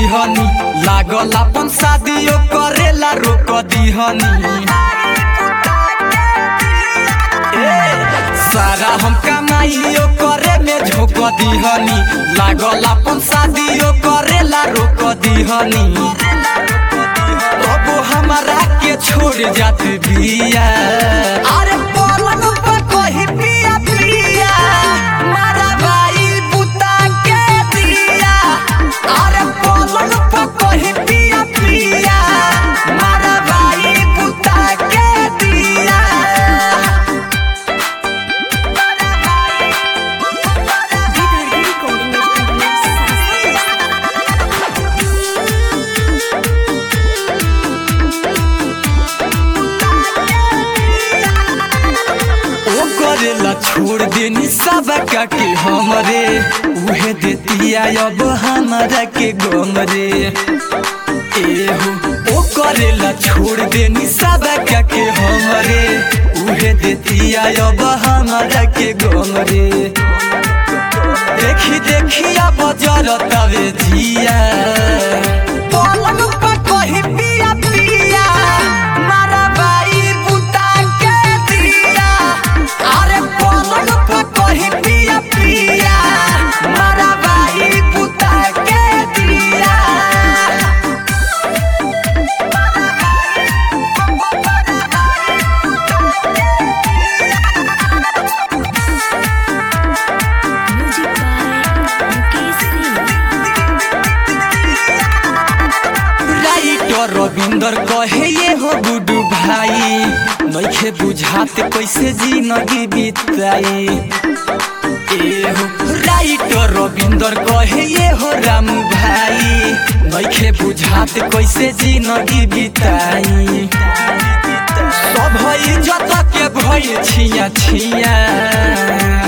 दीहनी लागल अपन शादियो करेला रोक दीहनी ए, सारा हम कमाइयो करे में झोंक दीहनी लागल अपन शादियो करेला रोक दीहनी अब हमारा के छोड़ जात बिया अरे पलंग पर कही पिया पिया मारा भाई बुता के दिया अरे पलंग पर कही पिया पिया मारा भाई बुता के दिया Vidar Recording Studio, Sasa. ओ करेला छोड़ देनी सब के हमरे उहे देतिया अब हमारा के गम रे एहो ओ करेला छोड़ देनी सब के हमरे उहे देतिया अब हमारा के गम रे देखी देखी अब जरतवे जिया पलंग पर कही पिया पिया मारा बाई बुता के दिया अरे पलंग पर कही पिया पिया मारा बाई बुता के दिया Music by Mukesh Singh. Writer Ravinder कहे ये हो गुडू भाई नइखे बुझात कैसे जिंदगी बिताई ए हो राइटर रविंदर कहे ये हो रामू भाई नइखे बुझात कैसे जिंदगी बिताई सब इज्जत के भय छिया छिया